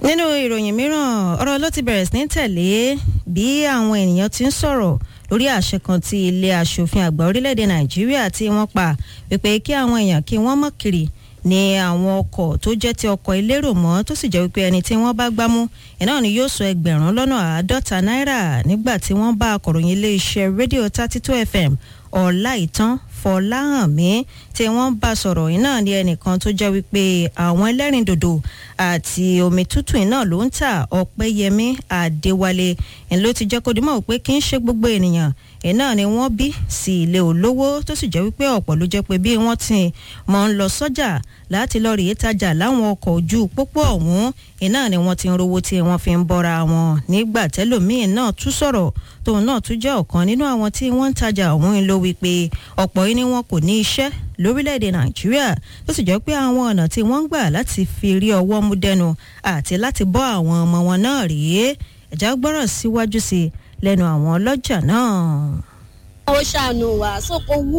nínú ìròyìn mìíràn ọ̀rọ̀ ló ti bẹ̀rẹ̀ sí ní tẹ̀lé bí àwọn ènìyàn ti ń sọ̀rọ̀ lórí àṣẹ kan tí ilé aṣòfin àgbà orílẹ̀-èdè nàìjíríà tí wọ́n pa wípé kí àwọn èèyàn kí wọ́n mọ̀ kiri ní àwọn ọkọ̀ tó jẹ́ ti ọkọ̀ elérò mọ́ tó sì jẹ́ wípé ẹni tí wọ́n bá gbámú ẹ̀ náà ni yóò sọ ẹgbẹ̀rún lọ́nà àádọ́ta náírà nígbà tí wọ́n bá akọ̀ròyìn iléeṣẹ́ rédíò thirty two fm ọ̀làìtàn fọláhànmí tí wọ́n bá sọ̀rọ̀ yìí náà ní ẹnìkan tó jẹ́ wípé àwọn ẹlẹ́rìndòdò àti omi tútù náà ló ń tà ọ̀pẹ́yẹmí àdéwálé ẹ̀ ló ti jẹ́ kó dimọ̀ pé kì í ṣe gbogbo ènìyàn ẹ̀ náà ni wọ́n bí sí ilé olówó tó sì jẹ́ wípé ọ̀pọ̀ ló jẹ́ pé bí wọ́n ti mọ̀ ń lọ sọ́jà láti lọ rèé tajà láwọn ọkọ̀ ojú pópó ọ̀hún iná ni wọ́n ti ń rówó tí wọ́n fi ń bọ́ra wọn nígbà tẹ́lòmíín náà tún sọ̀rọ̀ tóun náà tún jẹ́ ọ̀kan nínú àwọn tí wọ́n ń tajà ọ̀hún ló wí pé ọ̀pọ̀ yìí ni wọn kò ní iṣẹ́ lórílẹ̀‐èdè nàìjíríà tó sì jẹ́ pé àwọn ọ̀nà tí wọ́n ń gbà láti fi rí ọwọ́ mú dẹnu àti láti bọ́ àwọn ọmọ wọn náà rèé ẹ̀já gbọ́rọ̀ síwájú sí i lẹ́nu àwọn ọlọ́jà náà. ó ṣàánú wa sóko wú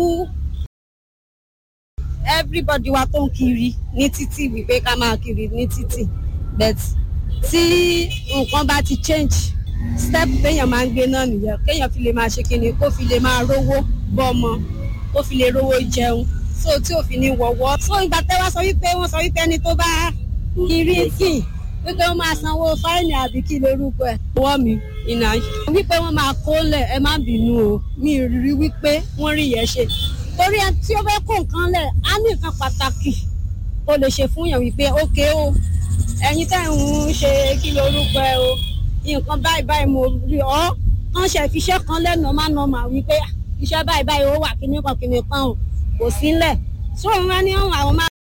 everybody wa tó ń kiri ní títì wípé ká máa kiri ní títì but tí nǹkan bá ti change step téèyàn máa ń gbé náà nìyẹn kéèyàn fi lè máa ṣe kíni kó fi lè máa rówó bọ́mọ kó fi lè rówó jẹun so tí ò fi ní wọ̀wọ́ so ìgbà tẹ́ wá sọ wípé wọ́n sọ wípé ẹni tó bá kiri sí wípé wọ́n máa sanwó fáìnì àbí kí lorúkọ ẹ̀ wọ́ mi ìnà wípé wọ́n máa kó lẹ̀ ẹ má bínú o mi rí wípé wọ́n rí yẹn ṣe torí ẹ tí ó fẹ́ kó nǹkan lẹ̀ á ní nǹkan pàtàkì ó lè ṣe fún yàn wípé ókè o ẹ̀yin tẹ́ ń ṣe kí lorúkọ ẹ o nǹkan báyìí báyìí mo rí ọ kàn ṣe fiṣẹ́ kan lẹ́nu má nà mà wípé iṣẹ́ báyìí báyìí ó wà kíní kan kíní kan o kò sílẹ̀ sóun wá ní àwọn máa.